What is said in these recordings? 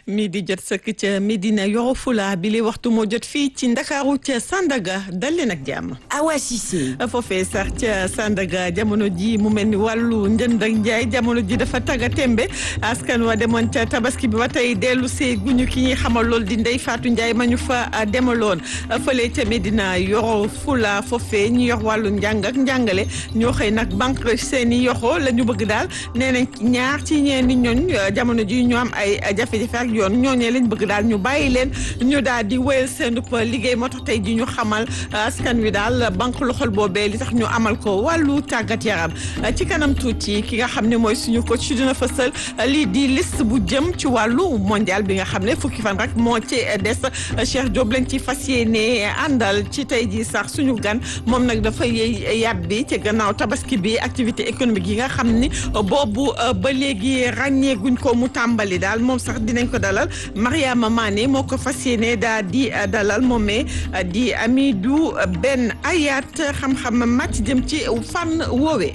mi di jot sëkk ca Medina Yoro Fula bi li waxtu moo jot fii ci Ndakaaru ca Sandaga dal leen ak jàmm. Awa Cissé. foofee sax ca Sandaga jamono ji mu mel ni wàllu njënd ak njaay jamono ji dafa tagga tembe askan wa demoon ca tabaski bi ba tey dellu see guñu ki ñuy xamal lool di Ndey Faatu Njaay ma ñu fa demaloon fële ca Medina Yoro Fula foofee ñu yor wàllu njàng ak njàngale ñoo xëy nag banque seeni yoxo la ñu bëgg daal nee nañ ñaar ci ñeenti ñooñ jamono ji ñu am ay jafe-jafe ak yoon ñooñee lañ bëgg daal ñu bàyyi leen ñu daal di wéyal seen liggéey moo tax tey ji ñu xamal askan wi daal banque loxol boobee li tax ñu amal ko wàllu tàggat yaram ci kanam tuuti ki nga xam ne mooy suñu coach dina fësal lii di liste bu jëm ci wàllu mondial bi nga xam ne fukki fan rek moo ci des Cheikh Diop lañ ci fas yéene àndal ci tey ji sax suñu gan moom nag dafa yey yàbbi ci gannaaw tabaski bi activité économique yi nga xam ni boobu ba léegi ràññeeguñ ko mu tàmbali daal moom sax dinañ ko dalal Mariama Mané moo ko fas yéene daal di dalal moomee di Amidou Ben Ayat xam-xam màcc jëm ci fànn woowee.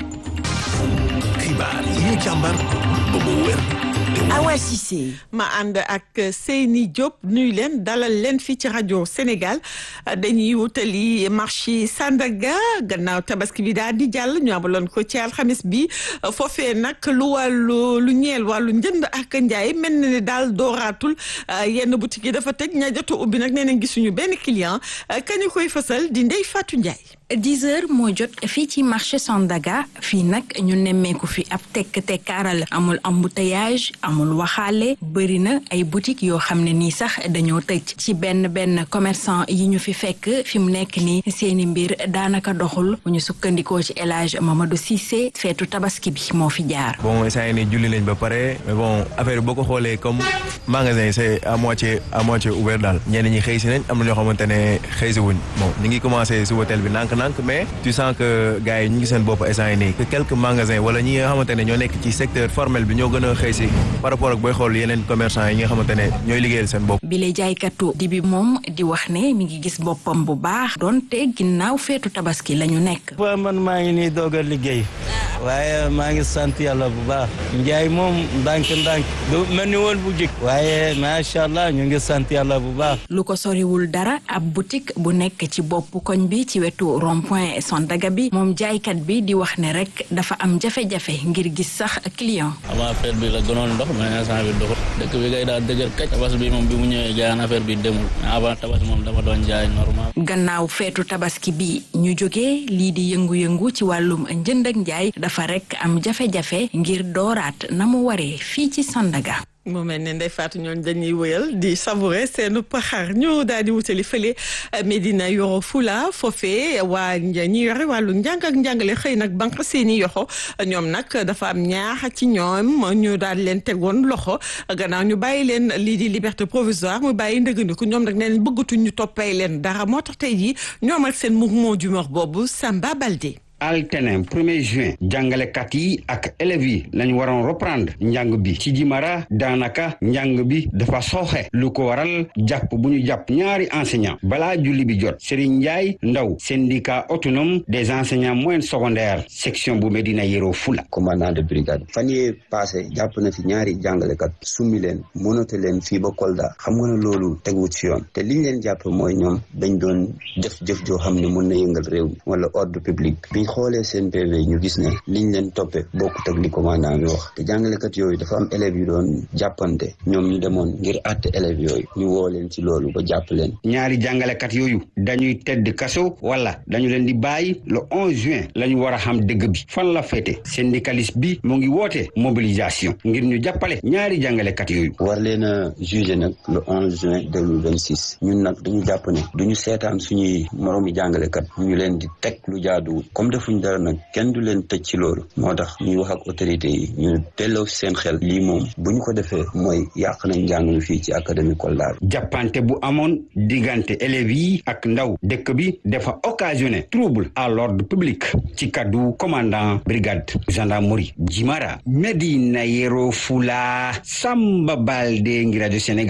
xibaar yi ñu càmbar ba mu wér. Awa Cissé. ma ànd ak Seyni Diop nuyu leen dalal leen fii ci rajo Sénégal dañuy wutali marché Sandaga gannaaw tabaski bi daal di jàll ñu amaloon ko ci alxamis bi foofee nag lu wàllu lu ñeel wàllu njënd ak njaay mel na ni daal dooraatul yenn boutique yi dafa tëj ña jot ubbi nag nee nañ gisuñu benn client kañu koy fësal di Ndey Fatou Ndiaye. 10 heures moo jot fii ci marché Sandaga fii nag ñu nemmeeku fi ab tekk tekkaaral amul embouteillage amul waxaale bëri na ay boutique yoo xam ne nii sax dañoo tëj ci benn benn commerçant yi ñu fi fekk fi mu nekk nii seeni mbir daanaka doxul bu ñu sukkandikoo ci El Hadj Mamadou Cissé feetu tabaski bi moo fi jaar. bon saa ni julli nañ ba pare mais bon affaire boo ko xoolee comme magasin c'est à moitié à moitié ouvert daal ñenn ñi xëy si nañ am na ñoo xamante ne xëy si wuñ bon ñu ngi commencé si hôtel bi nànk nank mais tu sens que gars yi ñu ngi seen bopp instant yi nii que quelques magasins wala ñi nga xamante ne ñoo nekk ci secteur formel bi ñoo gën a xëy si par rapport ak booy xool yeneen commerçant yi nga xamante ne ñooy liggéeyal seen bopp. bile jaaykatu di bi moom di wax ne mi ngi gis boppam bu baax donte ginnaaw feetu tabaski la ñu nekk. waaw man maa ngi nii doog a liggéey waaye maa ngi sant yàlla bu baax njaay moom ndànk ndànk du mel ni woon bu jëkk waaye macha allah ñu ngi sant yàlla bu baax. lu ko soriwul dara ab boutique bu nekk ci bopp koñ bi ci wetu rond point Sandaga bi moom jaaykat bi di wax ne rek dafa am jafe-jafe ngir gis sax client. avant affaire bi la gënoon ndox mais instant bi doxul dëkk bi kay daal dëgër kaj tabaski bi moom bi mu ñëwee jaayaan affaire bi demul mais avant tabaski moom dafa doon jaay normal. gannaaw feetu tabaski bi ñu jógee lii di yëngu-yëngu ci wàllum njënd ak njaay dafa rek am jafe-jafe ngir dooraat na mu waree fii ci Sandaga. mu mel ne Ndeye Fatou ñooñu dañuy wëyal di savourer seen paxar ñu daal di wutali fële Medina Yoro Fula foofee waa ñi yore wàllu njàng ak njàngale xëy nag banque seeni yoxo ñoom nag dafa am ñaax ci ñoom ñu daal leen tegoon loxo gannaaw ñu bàyyi leen lii di liberté provisoire mu bàyyi ndëgëndiku ñoom nag nee nañ bëggatuñ ñu toppee leen dara moo tax tey jii ñoom ak seen mouvement d'humeur boobu Samba Baldé. altene premier juin jàngalekat yi ak élèves yi lañu waroon reprendre njàng bi ci Jimara daanaka njàng bi dafa sooxe lu ko waral jàpp bu ñu jàpp ñaari enseignant balaa julli bi jot Serigne Ndiaye Ndaw syndicat autonome des enseignants moyens secondaires section bu Medina Yoro Fula commandant de brigade fan yee passé jàpp na fi ñaari jàngalekat summi leen monote leen fii ba Kolda xam nga ne loolu teguwut ci yoon te liñ leen jàpp mooy ñoom dañ doon def jëf joo xam ne mën na yëngal réew mi wala ordre public xoolee seen PV ñu gis ne liñ leen toppee bokkut ak li commandant bi wax te jàngalekat yooyu dafa am élèves yu doon jàppante ñoom ñu demoon ngir àtte élèves yooyu ñu woo leen ci loolu ba jàpp leen ñaari jàngalekat yooyu dañuy tedd kaso wala dañu leen di bàyyi le 11 juin la ñu war a xam dëgg bi fan la féete syndicaliste bi mu ngi woote mobilisation ngir ñu jàppale ñaari jàngalekat yooyu war leen a jugé nag le 11 juin 2026 ñun nag dañu jàpp ne duñu seetaan suñuy moroomi jàngalekat ñu leen di teg lu jaaduwul comme defuñ dara nag kenn du leen tëj ci loolu moo tax ñuy wax ak autorité yi ñu delloo seen xel lii moom bu ñu ko defee mooy yàq nañ njàng mi fii ci académie Kolda jàppante bu amoon diggante élèves yi ak ndaw dëkk bi dafa occasionné trouble à l'ordre public ci kaddu commandant brigade gendarmerie Jimara Medina Yoro Fula Samba Balde ngi rajo Sénégal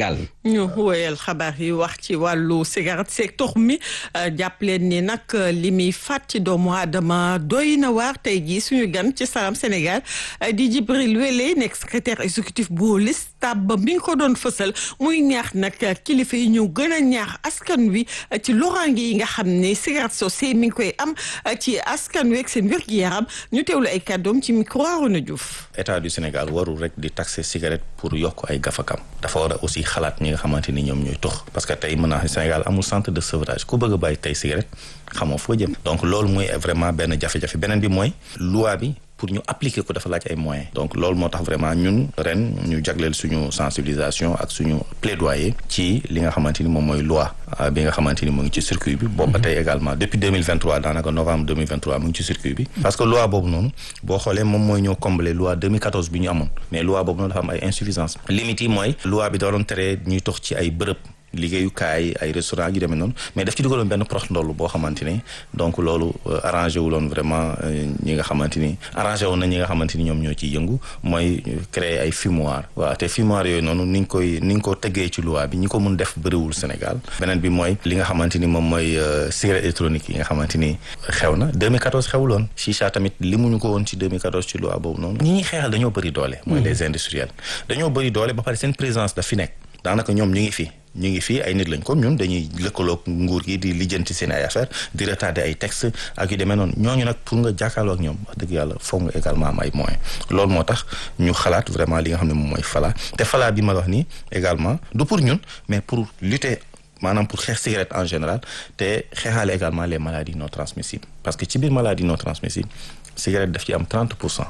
ñu wéyal xabaar yi wax ci wàllu cigarette seeg tox mi jàpp leen ni nag li muy faat ci doomu aadama doy na waar tey jii suñu gan ci Salam Sénégal di Djibril Wélé nekk secrétaire exécutif bu listab ba bi nga ko doon fësal muy ñaax nag kilifa yi ñu gën a ñaax askan wi ci loraange yi nga xam ne cigarette sosé mi ngi koy am ci askan wi ak seen wér-gu-yaram ñu teewlu ay kàddoom ci micro Arona Diouf. état du Sénégal warul rek di taxer cigarette pour yokk ay gafakam dafa war a aussi xalaat ñi nga xamante ni ñoom ñooy tox parce que tey mën naa Sénégal amul centre de sevrage ku bëgg a bàyyi tey cigarette xamoo foo jëm donc loolu mooy vraiment benn jafe-jafe beneen bi mooy loi bi pour ñu appliquer ko dafa laaj ay moyens donc loolu moo tax vraiment ñun ren ñu jagleel suñu sensibilisation ak suñu plaidoyer ci li nga xamante ni moom mooy loi bi nga xamante ni mu ngi ci circuit bi boobu ba tey également depuis 2023 daanaka novembre 2023 mu ngi ci circuit bi parce que loi boobu noonu boo xoolee moom mooy ñoo combler loi 2014 bi ñu amoon mais loi boobu noonu dafa am ay insuffisance limite yi mooy loi bi da doon tere ñuy tox ci ay bërëb liggéeyukaay ay restaurant yu demee noonu mais daf ci dugaloon benn prox ndoll boo xamante ni donc loolu arrangé wu loon vraiment ñi nga xamante ni arrangé woon na ñi nga xamante ni ñoom ñoo ciy yëngu mooy créer ay fumoir waaw te fumoir yooyu noonu ni ñu koy ni ñu ko tëggee ci loi bi ñi ko mun def bëriwul Sénégal beneen bi mooy li nga xamante ni moom mooy cigarette électronique yi nga xamante ni xew na 2014 xewuloon chicha tamit li muñu ko woon ci 2014 ci loi boobu noonu ñi ñuy xeexal dañoo bëri doole mooy les industriels dañoo bëri doole ba pare seen présence daf fi nekk daanaka ñoom ñu ngi fi ñu ngi fii ay nit lañ comme ñun dañuy lëkkaloog nguur gi di lijjanti seen ay affaire di retarder ay texte ak yu demee noonu ñooñu nag pour nga jàkkaarloo ak ñoom wax dëgg yàlla foog nga également am ay moyens loolu moo tax ñu xalaat vraiment li nga xam ne moom mooy fala te fala bi ma wax nii également du pour ñun mais pour lutter maanaam pour xeex cigarette en général te xeexaale également les maladies non transmissibles parce que ci biir maladie non transmissible cigarette daf ci am 30 pour cent.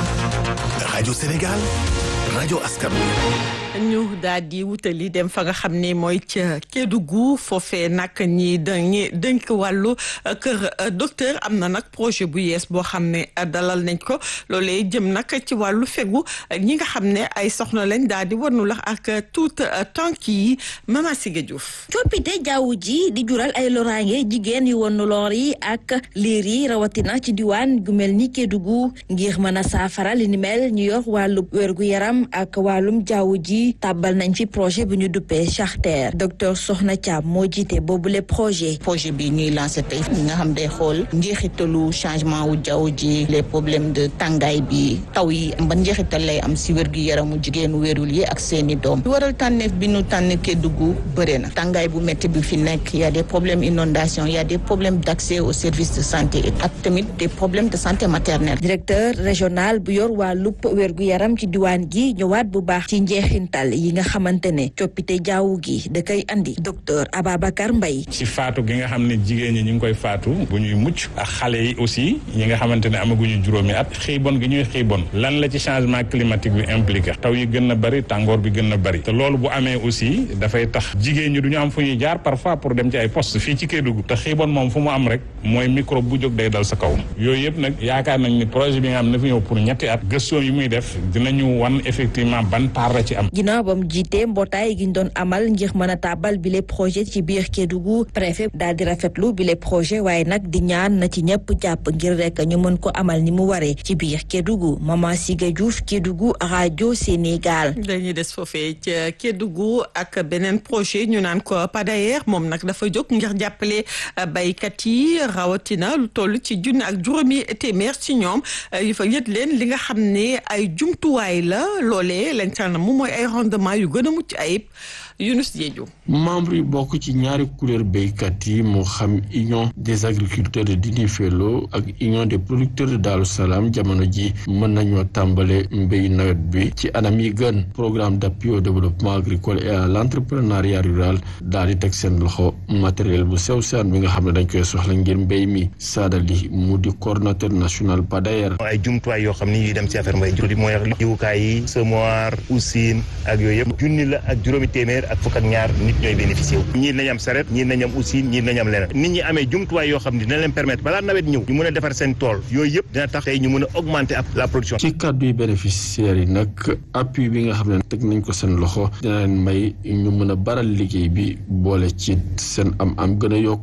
rajo Sénégal rajo askan ñu daal di wutali dem fa nga xam ne mooy ca Kédougou foofee nag ñi dañuy dënk wàllu kër docteur am na nag projet bu yees boo xam ne dalal nañ ko loolee jëm nag ci wàllu fegu ñi nga xam ne ay soxna lañ daal di warnu lax ak tout tànk yi Mama Siga Diouf coppite jaww ji di jural ay loraange jigéen yu wonu loor yi ak liir yi rawatina ci diwaan gu mel ni Kédougou ngir mën a saafara li ni mel ñu yor wàllu wérgu yaram ak wàllum jaww ji tàbbal nañ fi projet bu ñu duppee charter docteur Soxna Thiam moo jiite boobule projet. projet bi ñuy lancé tey ñi nga xam day xool njeexitalu changement wu jaww ji les problèmes de tàngaay bi taw yi ban njeexital lay am si wér gu yaramu jigéenu wérul yi ak seeni doom. waral tànneef bi ñu tànn Kédougou bëre na tàngaay bu métti bi fi nekk y a des problèmes inondation y a des problèmes d' accès aux services de santé ak tamit des problèmes de santé maternelle. directeur régional bu yor wàllub wér gu yaram ci diwaan gi ñëwaat bu baax ci njeexintal yi nga xamante ne coppite jaww gi da koy andi docteur Ababacar Mbaye ci faatu gi nga xam ne jigéen ñi ñu ngi koy faatu bu ñuy mucc ak xale yi aussi ñi nga xamante ne amaguñu juróomi at xiibon gi ñuy xiibon lan la ci changement climatique bi impliqué taw yi gën na bëri tàngoor bi gën na bëri te loolu bu amee aussi dafay tax jigéen ñi du ñu am fu ñuy jaar parfois pour dem ci ay poste fii ci Kédougou te xiibon moom fu mu am rek mooy microbe bu jóg day dal sa kaw yooyu yëpp nag yaakaar nañ ni projet bi nga xam ne fi ñëw pour ñetti at gëstoo yi muy def dinañu wan effectivement ban part la ci am bam jiite mbootaay gi ñu doon amal ngir mën a tàbbal bi les projet ci biir Kédougou préfet daal di rafetlu bi les projet waaye nag di ñaan na ci ñëpp jàpp ngir rek ñu mën ko amal ni mu waree ci biir Kédougou Mama Siga Diouf Kédougou rajo Sénégal. dañuy des foofee ca Kédougou ak beneen projet ñu naan ko PADAER moom nag dafa jóg ngir jàppale baykat yi rawatina lu toll ci junni ak juróomi téeméer ci ñoom yu fa yët leen li nga xam ne ay jumtuwaay la loolee lañ tànn moom mooy ay rendement yu gën a mucc ayib Yunus Diédhiou membre yi bokk ci ñaari couleur béykat yi moo xam union des agriculteurs de Dindéfélo ak union des producteurs de Darou Salam jamono ji mën nañoo tàmbale mbéy nawet bi ci anam yi gën programme d'appui au développement agricole et à l'entrepreneuriat rural daal di teg seen loxo matériel bu sew seen bi nga xam ne dañ koy soxla ngir mbéy mi saadali mu di coordonnateur national PADAER ay jumtuwaay yoo xam ni yuy dem ci affaire mbéy jur mooy jiwukaay yi semoir usine ak yooyu yëpp junni la ak juróomi téeméer ak fukk ak ñaar nit ñooy bénéficié wu ñii nañ am saret ñii nañ am usine ñii nañ am leneen nit ñi amee jumtuwaay yoo xam ne dina leen permettre balaa nawet ñëw ñu mën a defar seen tool yooyu yëpp dina tax tey ñu mën a augmenter la production ci kàddu yi bénéficiaires yi nag appui bi nga xam ne teg nañ ko seen loxo dina leen may ñu mën a baral liggéey bi boole ci seen am am gën a yokku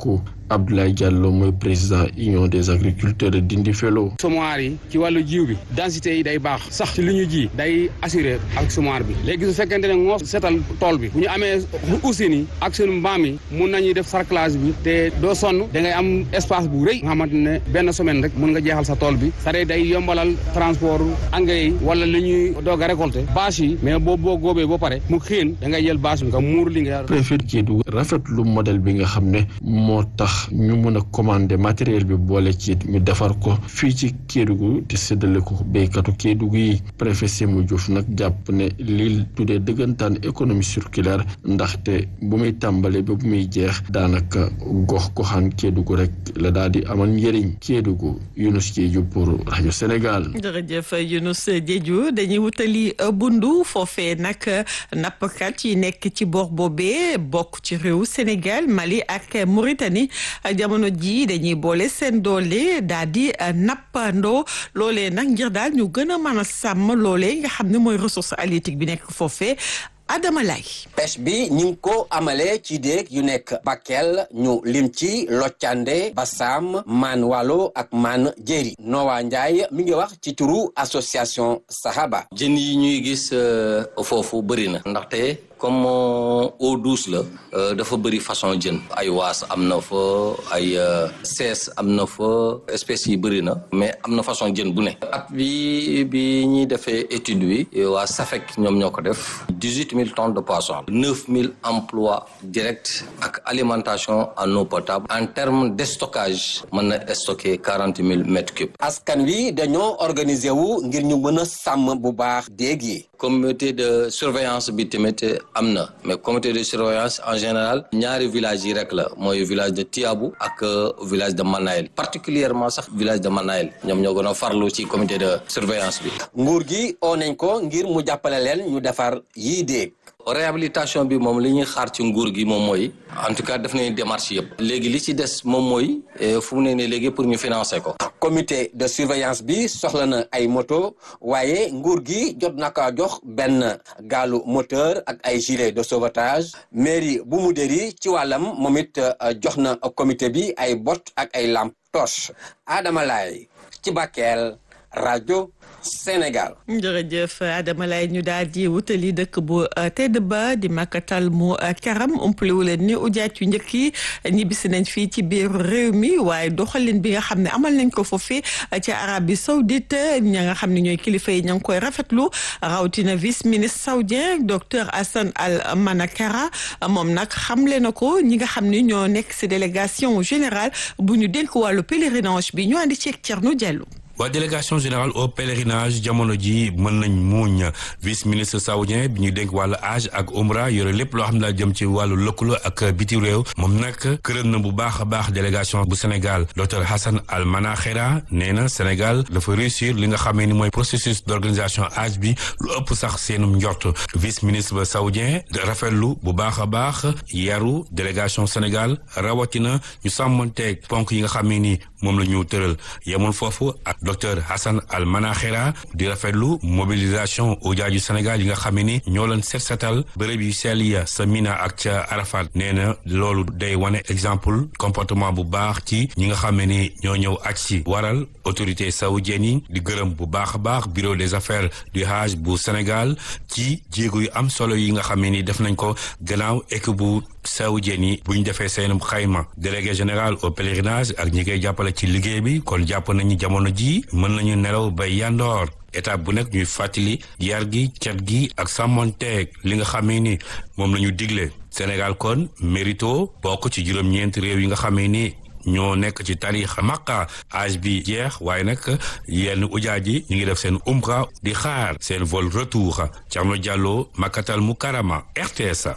Abdoulaye Diallo mooy président union des agriculteurs de Dindi Felo. semoir yi ci wàllu jiw bi densité yi day baax sax ci li ñu ji day assuré ak semoir bi léegi su fekkente ne moo setal tool bi bu ñu amee usine yi ak seen mbaam yi mun nañuy def sarclage bi te doo sonn da ngay am espace bu rëy nga xamante ne benn semaine rek mun nga jeexal sa tool bi c'est day yombalal transport engrais yi wala li ñuy doog a récolter bâche yi mais boo boo góobee ba pare mu xiin da ngay jël bâche bi nga muur li nga préfet Kédougou rafetlu modèle bi nga xam ne moo tax ñu mën a commander matériel bi boole ci ñu defar ko fii ci Kédougou te séddale ko béykatu Kédougou yi préfet Sémou Diouf nag jàpp ne lii tuddee dëggantaan économie circulaire ndaxte bu muy tàmbale ba bu muy jeex daanaka gox goxaan Kédougou rek la daal di amal njëriñ Kédougou Younous Diédhiou pour rajo Sénégal. jërëjëf Younous Diédhiou dañuy wutali bundu foofee nag nappkat yi nekk ci boor boobee bokk ci réew Sénégal Mali ak Mauritanie jamono ji dañuy boole seen doole daal di nappandoo loolee nag ngir daal ñu gën a mën a sàmm loolee nga xam ne mooy ressource halieutique bi nekk foofee Adama Lay pêche bi ñu ngi ko amalee ci déeg yu nekk Bakel ñu lim ci Loccande Bassam Man Walo ak Man Jéeri Nowa Ndiaye mi ngi wax ci turu association Sahaba jën yi ñuy gis foofu bëri na ndaxte comme eau douce la dafa bëri façon jën ay waas am na fa ay sees am na fa espèces yi bëri na mais am na façon jën bu ne at bi bi ñuy defee étude bi waa SAFEC ñoom ñoo ko def dix-huit mille tonnes de poisson neuf mille emplois directs ak alimentation en eau potable en termes de stockage mën na stocker quarante mille mètres cubes askan wi dañoo organiser wu ngir ñu mën a sàmm bu baax déeg yi comité de surveillance bi tamit am na mais comité de surveillance en général ñaari villages yi rek la mooy village de Tiabou ak village de Manayel particulièrement sax village de Manayel ñoom ñoo gën a farlu ci comité de surveillance bi nguur gi oo nañ ko ngir mu jàppale leen ñu defar yii déeg réhabilitation bi moom li ñuy xaar ci nguur gi moom mooy en tout cas def nañu démarche yëpp léegi li ci des moom mooy fu mu ne nii léegi pour ñu financer ko comité de surveillance bi soxla na ay moto waaye nguur gi jot na ko jox benn gaalu moteur ak ay gilet de sauvetage mairie bu mu dëri ci wàllam moom it jox na comité bi ay bot ak ay lampe torche Adama Laye ci Bakel rajo Sénégal. jërëjëf Adama lay ñu daal di wutali dëkk bu tedd ba di makatal mu karam umpale wu leen ni ujaat yu njëkk yi ñibbisi nañ fii ci biir réew mi waaye doxalin bi nga xam ne amal nañ ko foofee ci Arabie Saoudite ña nga xam ne ñooy kilifa yi ña ngi koy rafetlu rawatina vice ministre saoudien docteur Hassan Al Manakara moom nag xamle na ko ñi nga xam ne ñoo nekk si délégation générale bu ñu dénk wàllu pèlerinage bi ñu andi ceeg Thierno Diallo. waa délégation générale au pèlerinage jamono ji mën nañ muuñ vice ministre saoudien bi ñu dénk wàllu hajj ak umra yore lépp loo xam ne daal jëm ci wàllu lëkkaloo ak biti réew moom nag këral na bu baax a baax délégation bu Sénégal docteur Hassan Al Manakhera nee na Sénégal dafa réussir li nga xamee ni mooy processus d' organisation hajj bi lu ëpp sax seenum njort vice ministre ba saoudien rafetlu bu baax a baax yaru délégation Sénégal rawatina ñu sàmmanteeg ponk yi nga xamee ni moom la ñu tëral yemul foofu ak docteur Hassan Al Manakhera di rafetlu mobilisation ujaaju Sénégal yi nga xam ni ñoo leen set setal bërëb yu sell ya sa Mina ak ca Arafat nee na loolu day wane exemple comportement bu baax ci ñi nga xam ni ñoo ñëw aj si waral autorité saoudienne yi di gërëm bu baax a baax bureau des affaires du Hajj bu Sénégal ci jéego yu am solo yi nga xam ni def nañ ko gannaaw équipe bu saoudienne yi bu ñu defee seen xayma délégué général au pèlerinage ak ñi koy jàppale ci liggéey bi kon jàpp nañu jamono ji mën nañu nelaw ba yandoor étape bu nekk ñuy fàttali yar gi cat gi ak sàmmonteeg li nga xamee ni moom la ñu digle Sénégal kon mérito bokk ci juróom-ñeenti réew yi nga xamee ni ñoo nekk ci tarix Makka âge bi jeex waaye nag yenn ujaaj yi ñu ngi def seen umra di xaar seen vol retour Thierno Diallo Makkatal Mukarama RTS.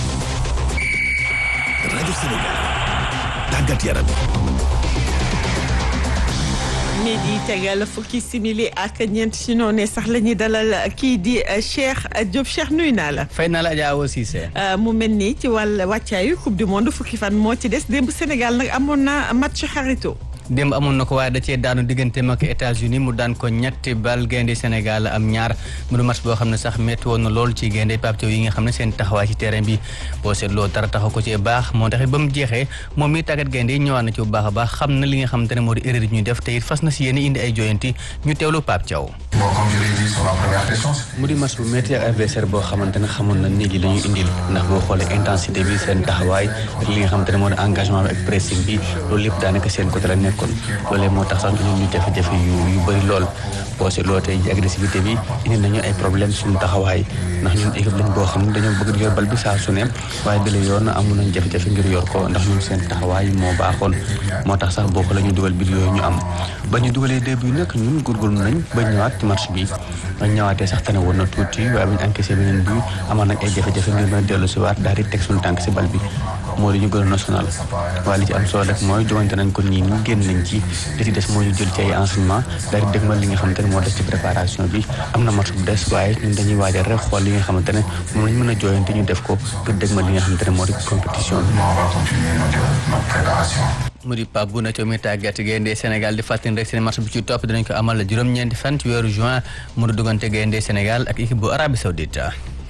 rajo Sénégal tàggat yaram. mi di tegal fukki simili ak ñeent si noonu sax la ñuy dalal kii di Cheikh Diop Cheikh nuyu naa la. fay naa la Adja Awa Cissé. mu mel nii ci wàll wàccaayu coupe du monde fukki fan moo ci des démb Sénégal nag amoon na match xarito. démb amoon na ko waaye da cee daanu digganteem ak États-Unis mu daan ko ñetti bal gaynde Sénégal am ñaar mu du match boo xam ne sax métti woon na lool ci gaynde Pape Thiaw yi nga xam ne seen taxawaay ci terrain bi boo seetloo dara taxaw ko ci baax moo taxit ba mu jeexee moom mi tàggat gaynde yi ñëwaat na ci bu baax a baax xam na li nga xamante ne moo di erreur yi ñuy def te it fas na si yéen indi ay joyanti ñu teewlu Pape Thiaw mu di match bu métti ak adversaire boo xamante ne xamoon na nit yi la ñu indil ndax boo xoolee intensité bi seen taxawaay ak li nga xamante ne moo di engagement bi ak pressing bi loolu lépp daanaka seen côté la nekkoon loolee moo tax sax ñun ñu jafe-jafe yu yu bëri lool boo seetloo tey ji agressivité bi indi nañu ay problème suñu taxawaay ndax ñun équipe lañ boo xam ne dañoo bëgg di yor bal bi saa su ne waaye bi la yoon amoon nañ jafe-jafe ngir yor ko ndax ñun seen taxawaay moo baaxoon moo tax sax boo xoolee ñu dugal bi yooyu ñu am ba ñu dugalee début nag ñun góorgóorlu nañ ba ñëwaat ci match bi ba ñëwaatee sax tane woon na tuuti waaye bu ñu encaissé beneen bi amoon nañ ay jafe-jafe ngir mën a dellu si waat daal di teg suñu tànk si bal bi moo di ñu gën a national waaye li ci am solo rek mooy jogante nañ ko nii ñu génn nañ ci li ci des mooy ñu jël ci ay enseignement daal di dëgmal li nga xamante ne moo des ci préparation bi am na match bu des waaye ñun dañuy waajal rek xool li nga xamante ne moom lañ mën a jooyante ñu def ko ngir dëgmal li nga xamante ne moo di compétition bi mu di Pape Bouna Thiaw mi tàggat gaynde Sénégal di fàttali rek seen match bi ci topp dinañ ko amal la juróom-ñeenti fan ci weeru juin mu di duggante gaynde Sénégal ak équipe bu Arabie Saoudite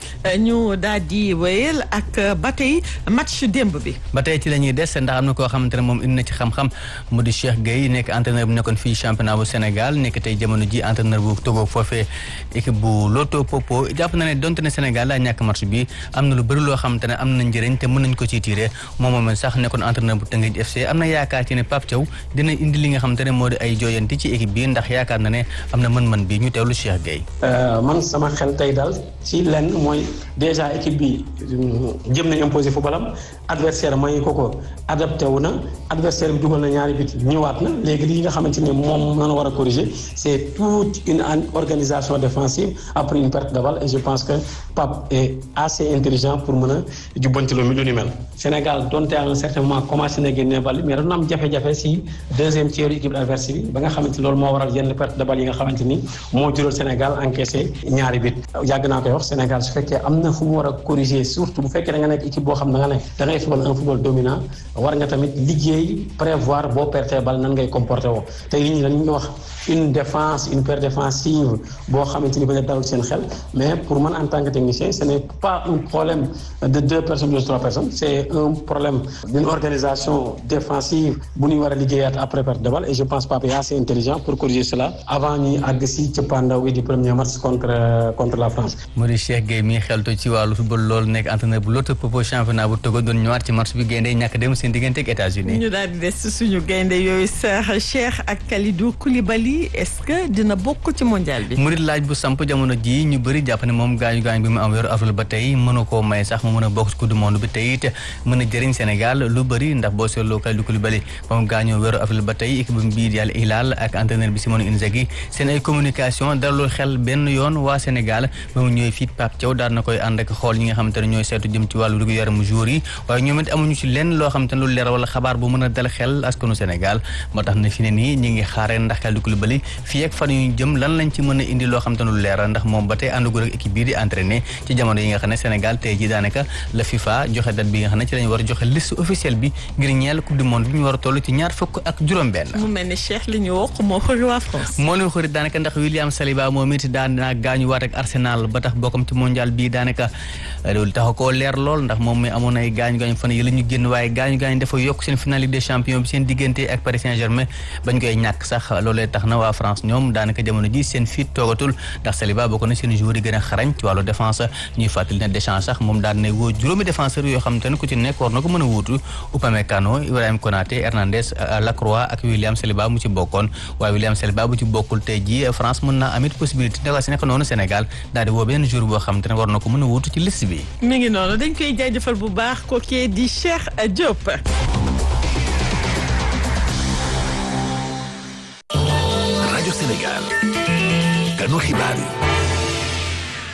ñu daal di wéyal ak ba tey match démb bi. ba tey ci la ñuy des ndax am na koo xamante ne moom indi na ci xam-xam mu di Cheikh Gueye nekk entraîneur bu nekkoon fii championnat bu Sénégal nekk tey jamono ji entraîneur bu Togo foofee équipe bu Loto Popo jàpp na ne donte ne Sénégal daa ñàkk match bi am na lu bëri loo xamante ne am na njëriñ te mën nañ ko ciy tiré moom moom sax nekkoon entraîneur bu Teungueth FC am na yaakaar ci ne Pape Thiaw dina indi li nga xamante ne moo di ay jooyanti ci équipe bi ndax yaakaar na ne am na mën-mën bi ñu teewlu Cheikh Gueye. man sama xel tey daal ci lenn mooy déjà équipe bi jëm nañ imposé footballam adversaire may ko ko adapté wu na adversaire bi dugal na ñaari bit ñëwaat na léegi li nga xamante ne moom noonu war a corriger c'est toute une organisation défensive après une perte de balle et je pense que Pape est assez intelligent pour mën a jubbanti lu lu ni mel Sénégal donte à un certain moment commencé na génne balle mais dañu am jafe-jafe si deuxième tiers équipe adverse bi ba nga xamante loolu moo waral yenn perte de balle yi nga xamante ni moo jural Sénégal encaissé ñaari bit yàgg naa koy wax Sénégal su fekkee am na fu mu war a corriger surtout bu fekkee da nga nekk équipe boo xam da nga ne da ngay football un football dominant war nga tamit liggéey prévoir boo pertee bal nan ngay comporté woo te nit ñi dañuy wax une défense une paire défensive boo xamante ni bañ a dalul seen xel mais pour man en tant que technicien ce n'est pas un problème de deux personnes ou de trois personnes c'est un problème d'une organisation défensive bu ñuy war a liggéeyaat après perte de balle et je pense Pape est assez intelligent pour corriger cela avant ñuy àgg si cëppaandaw wi du premier match contre contre la France mu di Cheikh Gueye mi xeltu ci wàllu football loolu nekk entraîneur bu Loto Popo championnat bu Togo doon ñëwaat ci match bi gaynde ñàkk dem seen diggante ak États-Unis ñu daal di des suñu gaynde yooyu sax Cheikh ak Kalidou Koulibaly est-ce que dina bokk ci mondial bi. mu di laaj bu samp jamono ji ñu bëri jàpp ne moom gaañu gaañu bi mu am weeru avril ba tey mënu koo may sax mu mën a bokk ci coupe du monde bi tey it mën a jëriñ Sénégal lu bëri ndax boo seetloo Kalidou Koulibaly ba mu gaañoo weeru avril ba tey équipe bii di Al Hilal ak entraîneur bi Simone Inzaghi seen ay communication dalul xel benn yoon waa Sénégal ba mu ñëwee fii Pape Thiaw daal na koy ànd ak xool ñi nga xamante ne ñooy seetu jëm ci wàllu wér gu yaramu jour yi waaye ñoom it amuñu ci lenn loo xamante ne lu leer wala xabaar bu mën a dal xel askanu Sénégal moo tax ne fi ne nii ñi ngi xaaree ndax Kalidou Koulibaly fii ak fan yu jëm lan lañ ci mën a indi loo xamante ne lu leer ndax moom ba tey àndugul ak équipe bii di entraîné ci jamono yi nga xam ne Sénégal tey ji daanaka la FIFA joxe date bi nga xam ne ci lañ war a joxe liste officielle bi ngir ñeel coupe du monde bi ñu war a toll ci ñaar fukk ak juróom-benn mu mel ni Cheikh li ñu wax moo xëri waa France. moo leen xëri daanaka ndax William Saliba moom it daan naa gaañu waat ak Arsenal ba tax bokkam ci mondial bii daanaka loolu tax koo leer lool ndax moom mi amoon ay gaañu gaañu fan yi la ñu génn waaye gaañu gaañu dafa yokk seen finale Ligue des champions bi seen diggante ak Paris Saint-Germain bañ koy ñàkk sax loolee tax na waa France ñoom daanaka jamono ji seen fit toogatul ndax Saliba bokk na seen joueur yi gën a xarañ ci wàllu défense ñuy fàttali ne Deschamps sax moom daan na woo juróomi défenseur yoo xam te ne ku ci nekk war na ko mën a wuutu Upamecano Ibrahima Konaté Hernandez Lacroix ak William Saliba mu ci bokkoon waaye William Saliba bu ci bokkul tey ji France mën naa amit possibilité ndax si nekk noonu Sénégal daal di woo benn joueur boo xam te ne war na ko mën a wuutu ci liste bi mi ngi noonu dañ koy jaajëfal bu baax kookee di Cheikh Diop. rajo Sénégal ganu xibaar yi.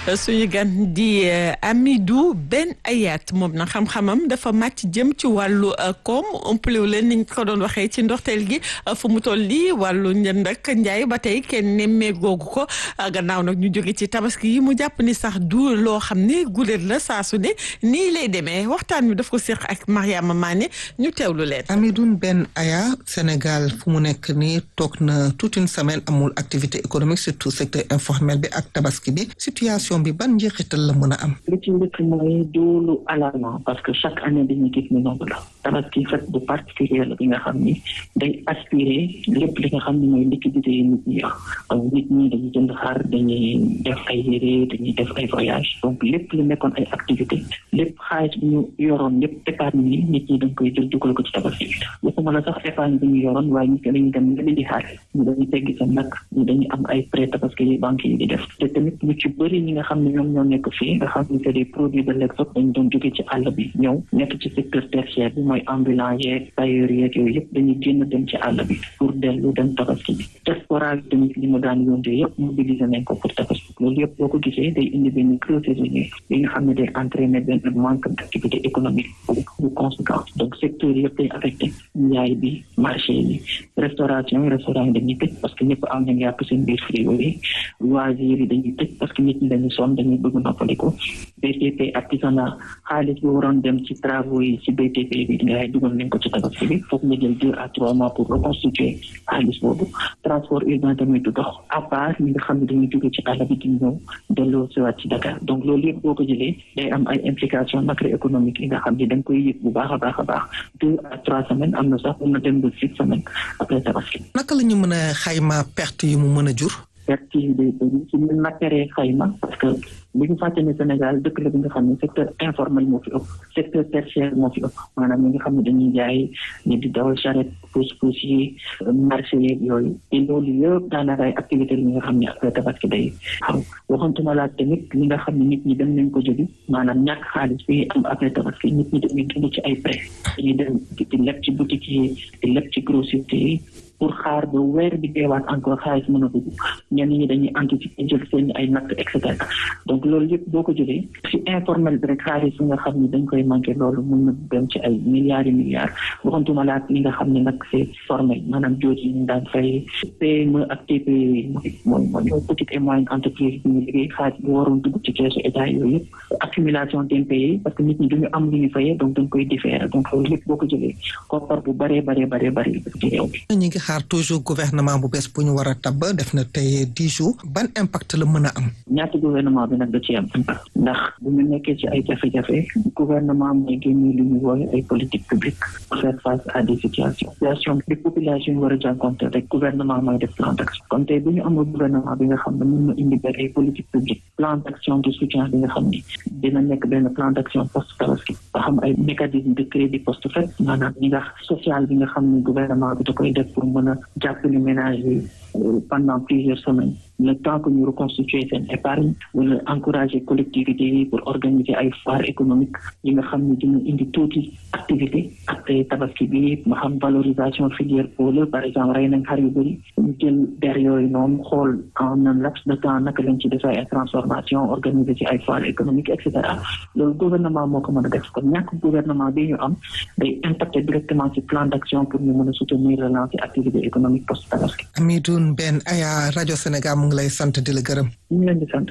suñu gan di Amidou Ben Ayat moom na xam-xamam dafa màcc jëm ci wàllu koom ëmpalewu leen niñ ko doon waxee ci ndorteel gi fu mu toll lii wàllu njënd ak njaay ba tey kenn nemmee googu ko gannaaw nag ñu jóge ci tabaski yi mu jàpp ni sax du loo xam ne guléet la saa su ne nii lay demee waxtaan wi daf ko séq ak Mariama Mané ñu teewlu leen. Amidou Ben Aya Sénégal fu mu nekk nii toog na toute une semaine amul activité économique surtout secteur informel bi ak tabaski bi situation bi ban njeexital la mën a am. li ci njëkk mooy doolu alarmant parce que chaque année dañuy gis ni noonu la tabaski fête bu particulier la bi nga xam ni day aspirer lépp li nga xam ni mooy liquidité yi nit ñi yor donc nit ñi dañuy jënd xar dañuy def ay yére dañuy def ay voyage donc lépp lu nekkoon ay activité lépp xaalis bu ñu yoroon lépp épargne yi nit ñi dañ koy jël dugal ko ci tabaski bi waxuma la sax épargne bi ñu yoroon waaye nit ñi dañuy dem nga di xaalis ñu dañuy teggi seen nag ñu dañuy am ay prêt tabaski yi banque yi di def te tamit ñu ci bëri ñi nga xam ne ñoom ñoo nekk fii nga xam ne c'est des produits de l'exode dañu doon jóge ci àll bi ñëw nekk ci secteur tertiaire bi mooy ambulant yeeg tailleur yeeg yooyu yëpp dañuy génn dem ci àll bi pour dellu dem tabaski bi diaspora bi tamit li mu daan yónde yëpp mobilisé nañ ko pour tabaski loolu yëpp boo ko gisee day indi benn creux saisonnier yi nga xam ne day entraîner benn manque d'activité économique bu conséquent donc secteur yëpp day affecté njaay bi marché yi restauration yi restaurant yi dañuy tëj parce que ñëpp am nañ yàpp seen biir frigo yi loisirs yi dañuy tëj parce que nit ñi dañuy sonn dañuy bëgg noppaliku BTP artisanat xaalis bi waroon dem ci travaux yi ci BTP bi ngay dugal nañ ko ci tabaski bi foog nga jël deux à trois mois pour reconstituer xaalis boobu transport urbain tamit du dox à part ñi nga xam ne dañuy jóge ci àll bi di ñëw delloo si waat ci Dakar donc loolu yëpp boo ko jëlee day am ay implications macroéconomiques yi nga xam ne da nga koy yëg bu baax a baax a baax deux à trois semaines am na sax mun na dem ba six semaines après tabaski. naka la ñu mën a xayma perte yi mu mën a jur. perte yi day bëri ci ñu nakkaree xayma parce que bu ñu fàtte ne Sénégal dëkk la bi nga xam ne secteur informel moo fi ëpp secteur tertiaire moo fi ëpp maanaam ñi nga xam ne dañuy jaay ñi di dawal charrette pousse-pousse yi marché yeeg yooyu te loolu yëpp daanaka ay activité yi nga xam ne après tabaski day xam waxantuma laa tamit li nga xam ne nit ñi dem nañ ko jógi maanaam ñàkk xaalis bi am après tabaski nit ñi dañuy dund ci ay prêt dañuy dem di leb ci boutique yi di leb ci grossiste yi pour xaar ba weer bi deewaat encore xaalis mën a dugg ñenn ñi dañuy anticiper jël seen ay natt et cetera donc loolu yëpp boo ko jëlee ci informel bi rek xaalis yi nga xam ni dañ koy manqué loolu mën na dem ci ay milliards et milliards waxantuma laa li nga xam ne nag c'est formel maanaam jooju yi ñu daan fay PME ak TPE yi mooy mooy mooy petite et moyenne entreprise bi ñu liggéey xaalis bi waroon dugg ci keesu état yooyu yëpp accumulation d'impayés parce que nit ñi duñu am lu ñu fayee donc dañ koy différer donc loolu yëpp boo ko jëlee koppar bu baree baree baree baree ci réew bi xaar toujours gouvernement bu bees bu ñu war a tabb def na tey dix jours ban impact la mën a am. ñaata gouvernement bi nag da ci am impact ndax bu ñu nekkee ci ay jafe-jafe gouvernement mooy génne lu ñu woowe ay politique publique pour faire face à des situations situation bi population yi war a jànkonte rek gouvernement mooy def plan d'action kon tey bu ñu amul gouvernement bi nga xam ne mën na indi benn ay politique publique plan d'action de soutien bi nga xam ni dina nekk benn plan d'action post tabaski ba xam ay mécanisme de crédit post fête maanaam ñi nga social bi nga xam ni gouvernement bi da koy def pour mën a jàppale ménage yi pendant plusieurs semaines le temps que ñu reconstituer seen épargne wala encourager collectivités yi pour organiser ay foire économique yi nga xam ne dina indi tuuti activité ak tabaski bi ma xam valorisation filière pôle par exemple rey nañ xar yu bëri ñu jël der yooyu noonu xool en un laps de temps naka lañ ci defee ay transformation organiser ci ay foire économique et cetera loolu gouvernement moo ko mën a def kon ñàkk gouvernement bi ñu am day impacter directement ci plan d'action pour ñu mën a soutenir relancer activité économique post tabaski Amidoune Ben Aya rajo Sénégal mu ngi lay sant di la gërëm. ñu ngi leen di sant.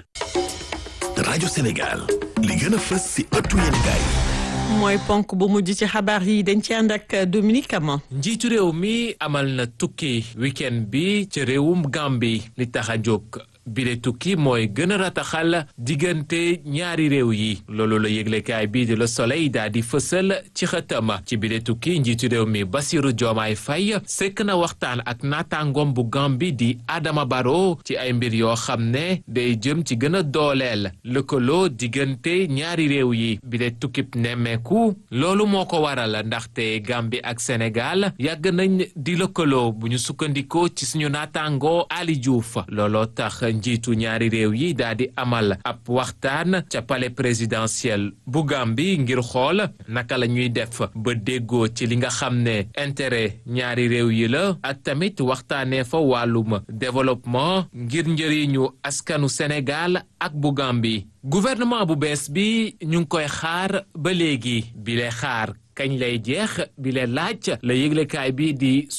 rajo Sénégal li gën a fës si ëttu yéenekaay mooy ponk bu mujj ci xabaar yi dañ ci ànd ak Dominique Ama. njiitu réew mi amal na tukki week-end bi ci réewum Gambie li tax a jóg. bile tukki mooy gën a rataxal diggante ñaari réew yi loolu la yëglekaay bii di Le Soleil daal di fësal ci xëtam ci bile tukki njiitu réew mi Bassirou Diomaye Faye sekk na waxtaan ak naataangoom bu Gambie di Adama Barrow ci ay mbir yoo xam ne day jëm ci gën a dooleel lëkkaloo diggante ñaari réew yi bile tukkib nemmeeku loolu moo ko waral ndaxte Gambie ak Sénégal yàgg nañ di lëkkaloo bu ñu sukkandikoo ci suñu naataangoo Ali Diouf looloo tax njiitu ñaari réew yi daal di amal ab waxtaan ca palais présidentiel bu Gambie ngir xool naka la ñuy def ba déggoo ci li nga xam ne intérêt ñaari réew yi la ak tamit waxtaanee fa wàllum développement ngir njëriñu askanu Sénégal ak bu Gambie gouvernement bu bees bi ñu ngi koy xaar ba léegi bi lay xaar kañ lay jeex bi lay laaj la yëglekaay bi di